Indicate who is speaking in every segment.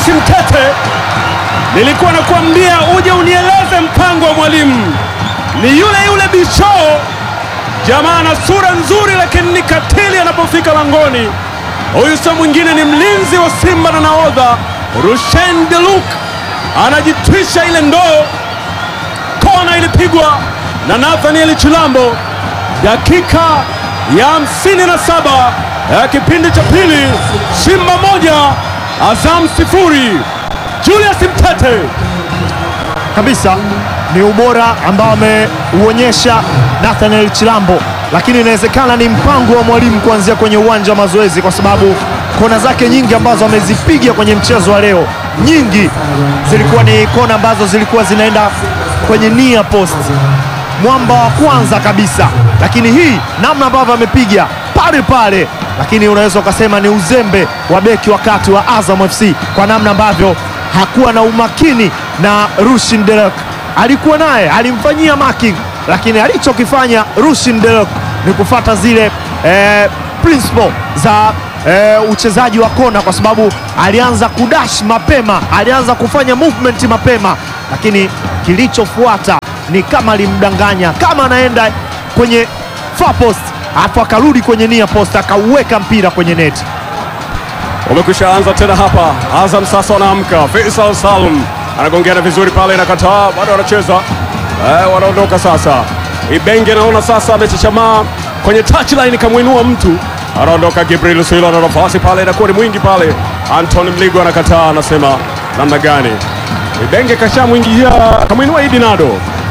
Speaker 1: Julius Mtete, nilikuwa nakuambia uje unieleze mpango wa mwalimu. Ni yule yule Bisho, jamaa na sura nzuri, lakini ni katili anapofika langoni. Huyu sio mwingine, ni mlinzi wa Simba na nahodha Rushen Deluk, anajitwisha ile ndoo. Kona ilipigwa na Nathaniel Chilambo dakika ya 57 ya kipindi cha pili, Simba moja Azam sifuri. Julius Mtete
Speaker 2: kabisa ni ubora ambao ameuonyesha Nathaniel Chilambo, lakini inawezekana ni mpango wa mwalimu kuanzia kwenye uwanja wa mazoezi, kwa sababu kona zake nyingi ambazo amezipiga kwenye mchezo wa leo, nyingi zilikuwa ni kona ambazo zilikuwa zinaenda kwenye near post, mwamba wa kwanza kabisa. Lakini hii namna ambavyo amepiga pale pale, lakini unaweza ukasema ni uzembe wa beki wakati wa Azam FC kwa namna ambavyo hakuwa na umakini na Rushin Derek alikuwa naye, alimfanyia marking, lakini alichokifanya Rushin Derek ni kufata zile eh, principle za eh, uchezaji wa kona, kwa sababu alianza kudash mapema, alianza kufanya movement mapema, lakini kilichofuata ni kama alimdanganya, kama anaenda kwenye far post alafu akarudi kwenye near post akauweka mpira kwenye neti.
Speaker 1: umekwisha anza tena hapa. Azam sasa wanaamka. Faisal Salum anagongeana vizuri pale, inakataa, bado wanacheza eh, wanaondoka sasa. Ibenge naona sasa amechechamaa kwenye touchline, kamwinua mtu, anaondoka. Gibril Silo na nafasi pale, inakuwa ni mwingi pale. Anton Mligo anakataa, anasema namna gani? Ibenge kashamwingia, kamwinua Idi Nado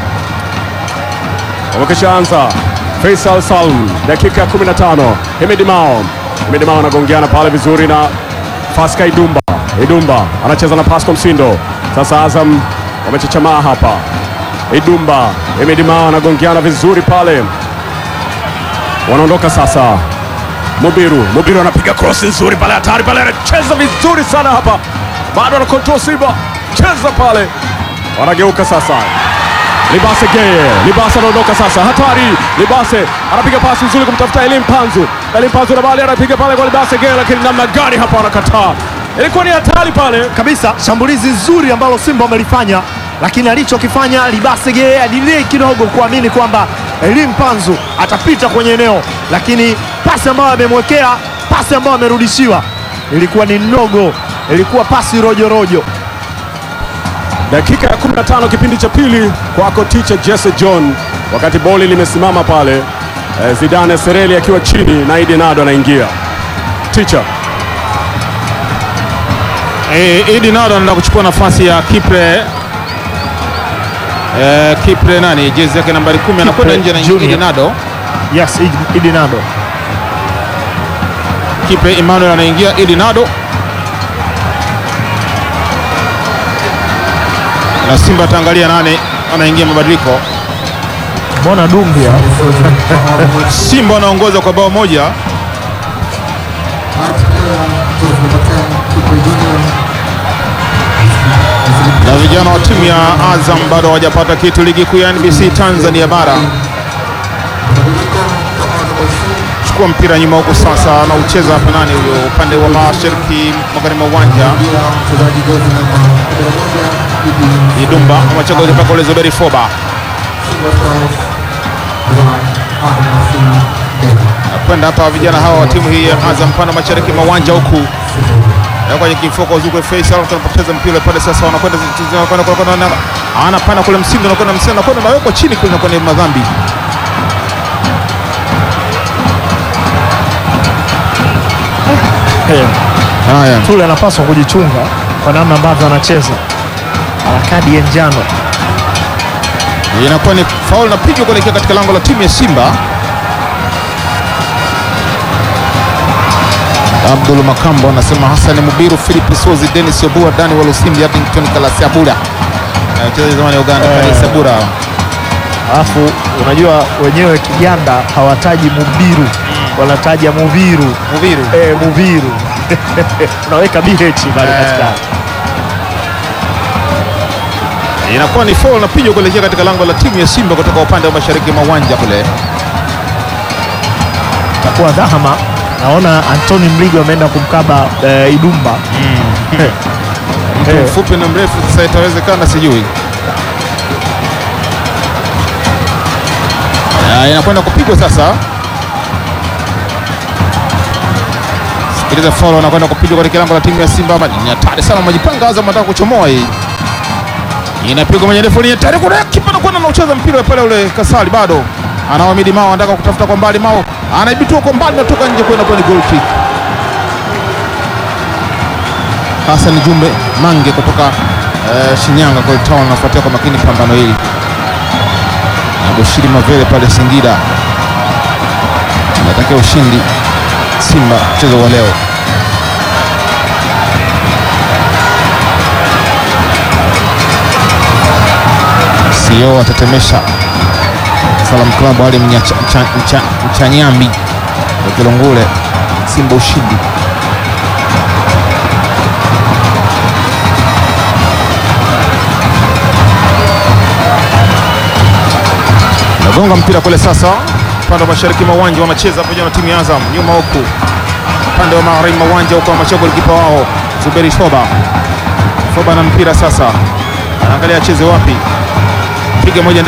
Speaker 1: wamekishaanza Faisal Salm, dakika ya 15. Hemedi Mao, Hemedi Mao anagongeana pale vizuri na Faska Idumba. Idumba anacheza na Pasco Msindo. Sasa Azam wamechechamaa hapa. Idumba, Hemedi Mao anagongeana vizuri pale, wanaondoka sasa. Mubiru, Mubiru anapiga cross nzuri pale, hatari pale, anacheza vizuri sana hapa, bado ana control Simba, cheza pale, wanageuka sasa Libase Geye, Libase anaondoka sasa, hatari. Libase anapiga pasi nzuri kumtafuta Elim Panzu, Elim Panzu na bali anapiga pale kwa Libase Geye, lakini namna gani hapa anakataa, ilikuwa ni hatari pale.
Speaker 2: kabisa shambulizi zuri ambalo Simba wamelifanya, lakini alichokifanya Libasege adilei kidogo kuamini kwamba Elim Panzu atapita kwenye eneo, lakini pasi ambayo amemwekea, pasi ambayo amerudishiwa ilikuwa ni ndogo, ilikuwa pasi rojorojo rojo.
Speaker 1: Dakika ya 15 kipindi cha pili, kwako ticha Jesse John, wakati boli limesimama pale eh, Zidane Sereli akiwa chini na Idi Nado anaingia. Ticha
Speaker 3: Eh, Idi Nado anaenda kuchukua nafasi ya Kipre eh, Kipre nani jezi yake nambari kumi anakwenda nje na
Speaker 2: Junior.
Speaker 3: Idi Nado.
Speaker 2: Yes, Idi- Idi Nado
Speaker 3: Kipre Emmanuel anaingia, Idi Nado na Simba ataangalia nane anaingia mabadiliko.
Speaker 2: mbona Dumbia
Speaker 3: Simba wanaongoza kwa bao moja. Na vijana wa timu ya Azam bado hawajapata kitu ligi kuu ya NBC Tanzania bara. Chukua mpira nyuma huku sasa, na ucheza hapa nani huyo, upande wa mashariki magharibi mwa uwanja. Idumba amecheka kutoka kule Zuberi Foba kwenda hapa vijana hawa wa timu hii ya Azam pande mashariki mwa uwanja huku Na kwenye kifuko zuko Faisal tunapoteza mpira pale sasa, wanakwenda wanakwenda wanakwenda anapanda kule Msindo, anakwenda Msindo, anakwenda nawekwa chini kule, nakwenda madhambi haya.
Speaker 2: Tule anapaswa kujichunga kwa namna ambavyo anacheza, ana kadi ya njano.
Speaker 3: Inakuwa ni faul na pigwa kuelekea katika lango la timu ya Simba. Abdul Makambo anasema Hassan Mubiru, Philip Sozi, Dennis Obua, Dani Walusimbi, Addington Kalasiabura, Eh, mchezaji zamani wa Uganda
Speaker 2: Eh.
Speaker 3: Kalasiabura.
Speaker 2: Alafu unajua wenyewe Kiganda hawataji Mubiru, wanataja Muviru.
Speaker 3: Mubiru
Speaker 2: Eh, Muviru unaweka BH pale
Speaker 3: Eh.
Speaker 2: katikati.
Speaker 3: inakuwa ni foul na pigwa kuelekea katika lango la timu ya Simba kutoka upande wa mashariki mwa uwanja kule.
Speaker 2: Itakuwa dhahama. Naona Antoni Mligo ameenda kumkaba eh, Idumba
Speaker 3: mtu
Speaker 1: Eh.
Speaker 3: mfupi na mrefu, sasa itawezekana sijui. Ya, inakwenda kupigwa sasa. Sikiliza, foul anakwenda kupigwa katika lango la timu ya Simba. Ama Ni hatari sana, majipanga Azam anataka kuchomoa hii. Inapigwa moja ndefu, ni hatari kuna kipa anakwenda na ucheza mpira pale ule Kasali bado. Anaamidi Mao anataka kutafuta kwa mbali, Mao anaibitua kwa mbali, natoka nje kwenda kwenye goal kick. Hassan Jumbe Mange kutoka eh, Shinyanga kwa Town anafuatia kwa makini pambano hili na Bushiri Mavele pale Singida anatakia ushindi Simba mchezo wa leo. CEO atatemesha Salam Club Ali Mnyacha- Mcha- Mcha- Mchanyambi wa Kilongule, Simba ushindi. Nagonga mpira kule sasa, upande wa mashariki mwa uwanja wanacheza pamoja na timu ya Azam, nyuma huku upande wa magharibi mwa uwanja huko wanacheza golikipa wao Zuberi Shoba. Shoba na mpira sasa, anaangalia acheze wapi, piga moja